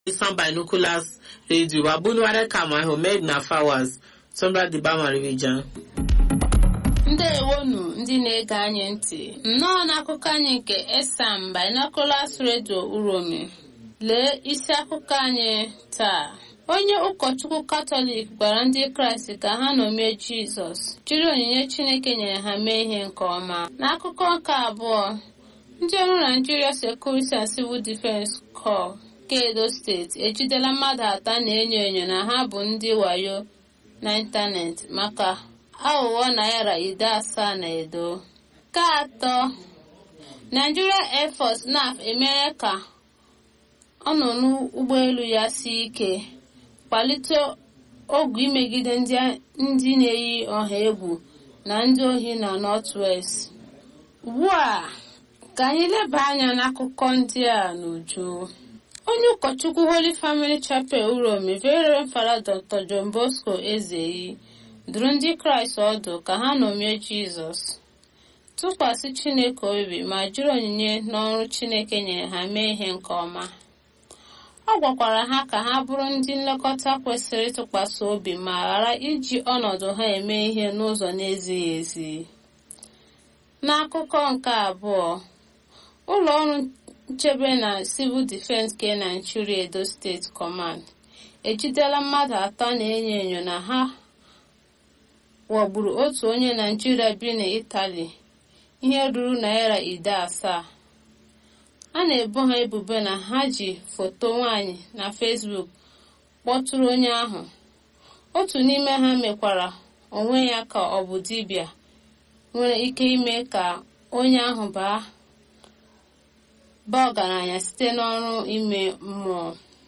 Eastern Binoculars Radio Wabunuware Kamaho Med na Fawas Sombra Dibama Rivijan. ndewonu ndị na-ege anyị ntị nnọọ n'akụkọ anyị nke esam binoculars radio uromi lee isi akụkọ anyị taa onye ụkọchukwu katọlik gwara ndị kraịst ka ha ṅomie jizọs jiri onyinye chineke nyere ha mee ihe nke ọma n'akụkọ nke abụọ ndị ọrụ naijiria security and civil defense corps nke edo steeti ejidela mmadụ atọ na-enyo enyo na ha bụ ndị wayo n'ịntanetị maka aghụghọ naira ide asaa na edo nke atọ nigeria air force naf emere ka ọnụnụ ụgbọelu ya sie ike kwalite ogu imegide ndị na-eyi ọha egwu na ndị ohi na northwest ugbu a ka anyị leba anya n'akụkọ ndị a n'uju onye ụkọchukwu holy family chapel uromi very fara dr john bosco ezeyi duru ndị kraịst ọdụ ka ha ṅomie jizọs tụkwasị chineke obi ma jiri onyinye n'ọrụ chineke nyere ha mee ihe nke ọma ọ gwakwara ha ka ha bụrụ ndị nlekọta kwesịrị ịtụkwasị obi ma ghara iji ọnọdụ ha eme ihe n'ụzọ na-ezighị ezi n'akụkọ nke abụọ ụlọ ọrụ nchebe na civil defense nke Nigeria Edo State Command ejidela mmadụ atọ na-enyo enyo na ha ghọgburu otu onye naijiria bi n'itali ihe ruru naira ide asaa a na-ebo ha ebubo na ha ji foto nwanyị na fesbuk kpọtụrụ onye ahụ otu n'ime ha mekwara onwe ya ka ọ bụ dibịa nwere ike ime ka onye ahụ baa baa ọgaranya site n'ọrụ ime mmụọ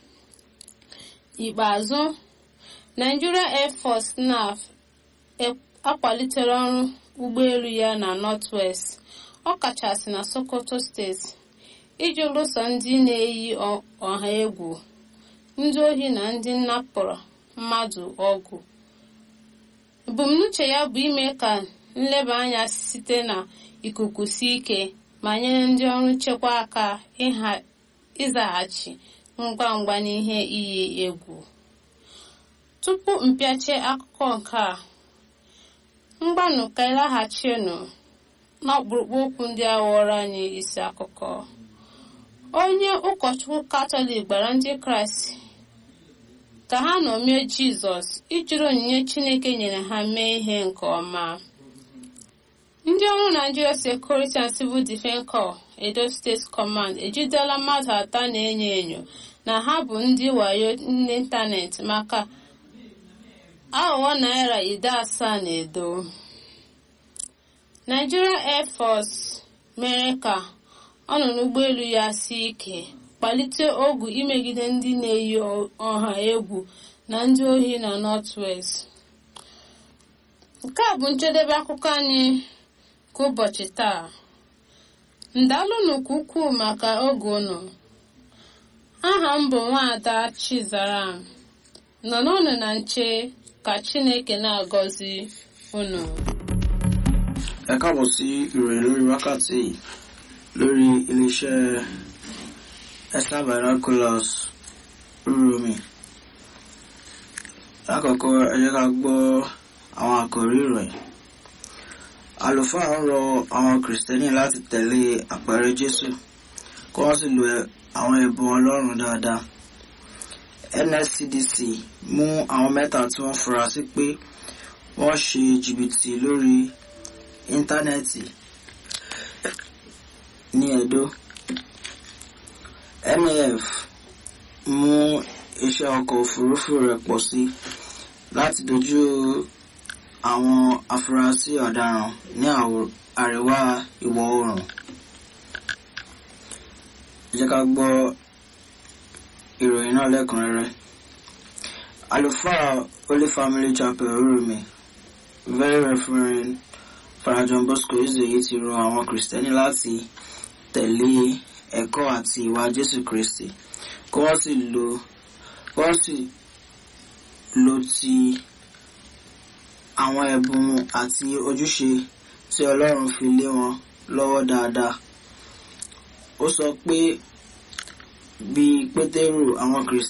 ikpeazụ Nigeria Air Force NAF akwalitere ọrụ ụgbọelu ya na northwest ọ kachasị na sokoto steeti iji lụso ndị na-eyi ọha egwu ndị ohi na ndị nnapụrụ mmadụ ọgụ ebumnuche ya bụ ime ka nleba anya site na ikuku si ike ma nyere ndị ọrụ nchekwa aka ịzaghachi ngwa ngwa n'ihe iyi egwu tupu mpịache akụkọ nke a mgbanụ ka ịlaghachienụ n'ọkpụrụkpụ okwu ndị a ghọrọ anyị isi akụkọ onye ụkọchukwu katọlik gbara ndị kraịst ka ha ṅomie jizọs ijiri onyinye chineke nyere ha mee ihe nke ọma ndị ọrụ naijiria security and civil defense corps edo state command ejidela mmadụ atọ na-enyo enyo na ha bụ ndị wayo n'ịntanetị maka aghụghọ naira ide asaa na edo Nigeria Air Force mere ka ọnụnụ ụgbọelu ya sie ike kpalite ogu imegide ndị na-eyi ọha egwu na ndị ohi na Northwest. nke a bụ njedebe akụkọ anyị ka ụbọchị taa ndalụnụ ka ukwuu maka oge unu aha m bụ nwaada Chizaram nọ n'ụnụ na nche ka Chineke na-agọzi unu. ẹ káàbọ̀ sí ìròyìn lórí wákàtí lórí iléeṣẹ́ extra binoculars rúrumi lákọ̀ọ́kọ́ ẹ jẹ́ ká gbọ́ àwọn àkòrí ìròyìn àlùfáà ń rọ àwọn kìrìsìtẹ́nì láti tẹ̀lé àpẹẹrẹ Jésù kí wọ́n sì lo àwọn ẹ̀bùn Ọlọ́run dáadáa NSCDC mú àwọn mẹ́ta tí wọ́n fura sí pé wọ́n ṣe jìbìtì lórí íńtánẹ́ẹ̀tì ní Ẹdó NAF mú iṣẹ́ ọkọ̀ òfurufú rẹ̀ pọ̀ sí láti dojú àwọn afurasí ọ̀daràn ní àríwá ìwọ̀ oòrùn jẹ́ ká gbọ́ ìròyìn náà lẹ́kùnrẹ́rẹ́ àlùfáà Holy Family Chapel Orumi very reverend Father John Bosco Ezeyi ti rọ àwọn kìrìsìtẹ́nì láti tẹ̀lé ẹ̀kọ́ àti ìwà Jésù Kristi kí wọ́n sì lo kí wọ́n sì lo ti àwọn ẹ̀bùn àti ojúṣe tí Ọlọ́run fi lé wọn lọ́wọ́ dáadáa. Ó sọ pé bí Pétérù àwọn kìrìsìtẹ́nì